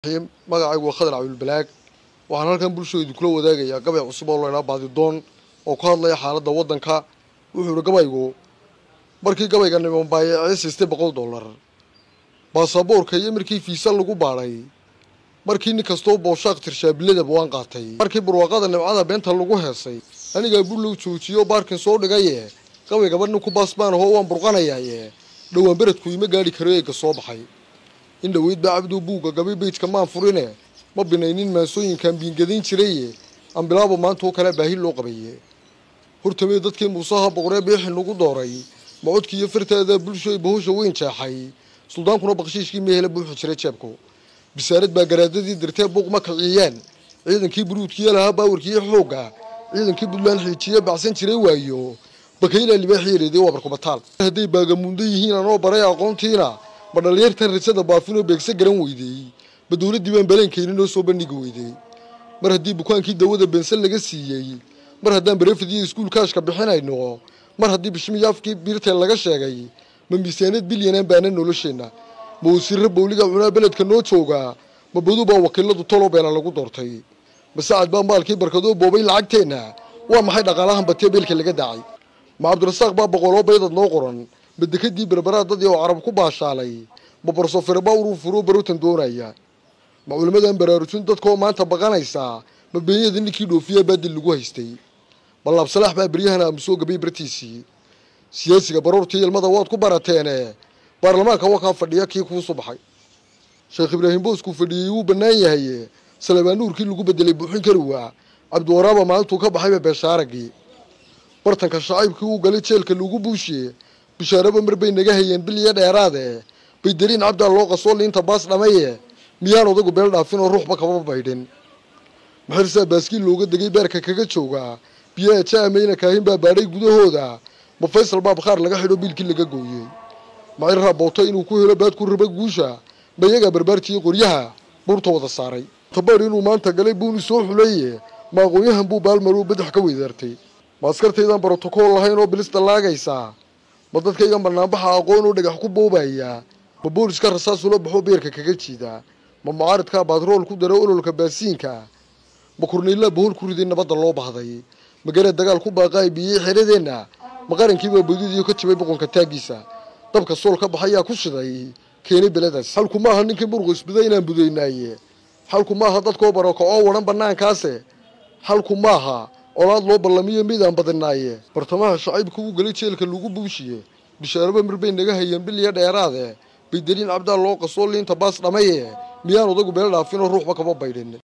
magacaygu waa khadar cabdulbalaag waxaan halkan bulshooydu kula wadaagayaa gabay cusub oo laydhaa baadidoon oo ka hadlaya xaaladda waddanka wuxuu ihi gabaygu markii gabayga nimanbaayacee siistay boqol dollar baasaboorka iyo markii fiisa lagu baadhay markii nin kastoo booshaaq tirshaabiladaba waan qaatay markii barwaaqada nimcada beenta lagu heesay anigaa burlow joojiyo baarkin soo dhigaye gabaygaba ninku baasbaan ahoo waan burqanayaye dhowaan beredku ima gaadhi karo eega soo baxay in dhoweyd baa cabduu buugga gabay beydka maan furine ma binaynin maansooyinkaan biingadayn jiraye ambilaaba maanta oo kale baahi loo qabaye hortamee dadkii muusaha boqoree biixi nagu dooray macodkii iyo fartaada bulshoy bahusha weyn jeexay suldaankuna bakshiishkii meehela buuxu jiray jeebku bisaarad baa garaadadii dirtee buuq ma kiciyeen ciidankii buruudkiiyo lahaa baawarkiiyo xoogga ciidankii buntland xiijiye baxsan jiray waayo bakaylaa libaaxii yareeday waa barkubataal hadday baagamuunda yihiin anoo baray aqoontiina ma dhalinyartan rajada baafinoo beegsa garan weydey ma dowladdii baan baleenkaynin oo soo bandhigi weydey mar haddii bukaankii dawada bensan laga siiyey mar haddaan barefadiyo iskuulkaashka bixinayno mar haddii bishmiyaafkii biirtee laga sheegay ma miisaaniyad bilyanaan baana nolosheenna ma wasiirra bowliga cunaa beledka noo joogaa ma badu baa wakiiladu toloo beela lagu doortay ma sacad baa maalkii barkadoo boobay lacagteenna waa maxay dhaqaalahan batee beelka laga daacay ma cabdirasaaq baa boqoloo baydad noo qoran ma dekadii berberaad dadii oo carab ku baashaalay ma barsofirba uruu furoo barotan doonaya ma culimmadan baraarujin dadkaoo maanta baqanaysaa ma beenyada ninkii dhoofiyaa baadil lagu haystay ma laabsalaax baa beryahana aamusoo gabay bartiisii siyaasiga baroortii ilmada waad ku barateene baarlamaanka wakaa fadhiya kii kuusu baxay sheekh ibraahim booskuu fadhiyey wuu bannaan yahay salebaan nuurkii lagu bedelay buuxin kari waa cabdiwaraaba maalintuu ka baxayba beeshaaragii bartanka shacaybkii uu galay jeelka lagu buushiye bishaaraba mar bay naga hayeen bil iyo dheeraade bay dariin cabdaa loo qasoo liinta baas dhamaye miyaan odagu beel dhaafin oo ruuxba kaba baydhin maxirsaa baaskiil looga degay beerka kaga joogaa biyaha jaamayna kaahin baa baadhay gudahooda ma faysal baa bakhaar laga xidho biilkii laga gooyey macirraa booto inuu ku helo baad ku raba guusha ma iyagaa barbaartiiyo qoryaha buurta wada saaray tabaadh inuu maanta galay buuni soo xuleeye ma aqoonyahan buu baalmaruu badax ka weydaartay ma askartaydan brotokool lahayn oo bilis dallaagaysaa ma dadkaygan banaanbaxa aqoon oo dhagax ku boobaya ma booliska rasaasula baxoo beerka kaga jiida ma mucaaridkaa baadrool ku dara ololka baasiinka ma kurniillaa bohol ku riday nabadda loo bahday ma garee dagaal ku baaqaay biyey xeradeenna ma qarankiibaa bodidiyo ka jibay boqonka taaggiisa dabka sool ka baxayaa ku shiday keenay beladaas xalku maaha ninkii muruqu isbida inaan budaynaaye xalku maaha dadkoo barako oo wadhan bannaankaase xalku maaha olaad loo ballamiyo midaan badinaaye bartamaha shacaybka uu galay jeelka lagu buushiye bishaaraba mar bay naga hayeen bil iyo dheeraade bay dariin cabdaa loo qasoo liinta baas dhamaye miyaan odagu beel dhaafin oo ruuxba kama baydhin